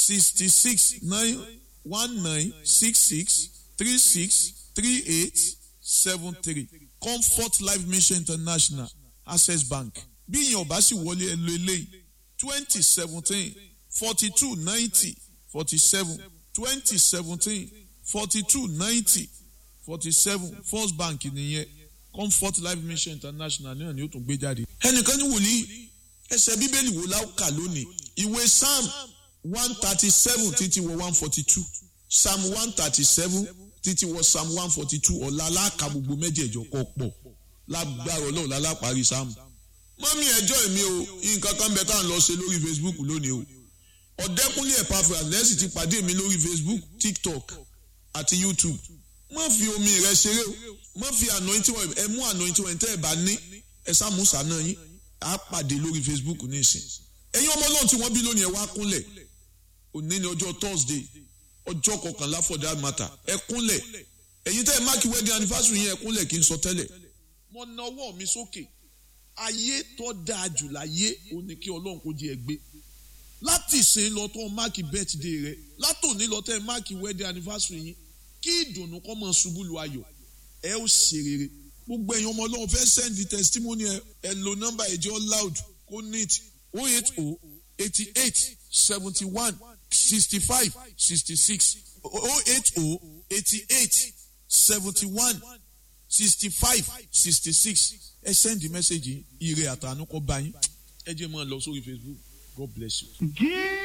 sixty six nine one nine six six three six three eight seven three comfort life mission international access bank bí ìyẹn ọba sì wọlé ẹ lo eléyìí twenty seventeen forty two ninety forty seven twenty seventeen forty two ninety forty seven first bank nìyẹn comfort life mission international náà ni ó tún gbé jáde. ẹnìkan ní wòlíì ẹsẹ̀ bíbélì wo la ó kà lónìí ìwé psalm one thirty seven títí wọ one forty two psalm one thirty seven títí wọ psalm one forty two ọ̀la aláka gbogbo mẹ́jẹ̀ẹ̀jọ kọ pọ̀ lágbára ọlọ́run lálápàárí psalm. mọ́mí ẹjọ́ mi o nǹkan kan bẹ tá à ń lọ ṣe lórí facebook lónìí o ọ̀dẹ́kúnlé ẹ̀pàfẹ́ àdẹ́sì ti pàdé mi lórí facebook tiktok àti youtube má fi omi rẹ ṣeré o má fi anointing oil ẹ mú anointing oil tẹ́ ẹ bá ní ẹ sàmúsà náà yín á pàdé lórí facebook ní ìsìn ẹ̀yin ọmọ náà tí wọ́n bí lónìí ẹ wá kúnlẹ̀ òní ni ọjọ́ thursday ọjọ́ kọkànlá for that matter ẹ kúnlẹ̀ ẹ̀yin tẹ́ ẹ máàkì wedding anniversary yẹn ẹ kúnlẹ̀ kí n sọ tẹ́lẹ̀. mo na ọwọ́ mi sókè ayé tó dáa jù láyé ó ní kí ọlọ́run kó jẹ́ ẹ gbé láti ṣe lọ tó máàkì birthday rẹ látòní lọ tẹ́ ẹ máàkì wedding anniversary yín kí ìdùnnú kọ́ mọ̀ ṣubú lu ayọ̀ ẹ ó ṣe rere gbogbo ẹ̀yin ọmọ ọlọ́run fẹ́ send the testimony ẹ ẹ lo nọ́mbà ẹ̀jẹ̀ loud kó neat oh eight oh eighty eight seventy one sixty five sixty six oh eight oh eighty eight seventy one sixty five sixty six ẹ send the message ire àtànú kọ́ bá yín ẹ jẹ́ máa lọ sórí facebook god bless you.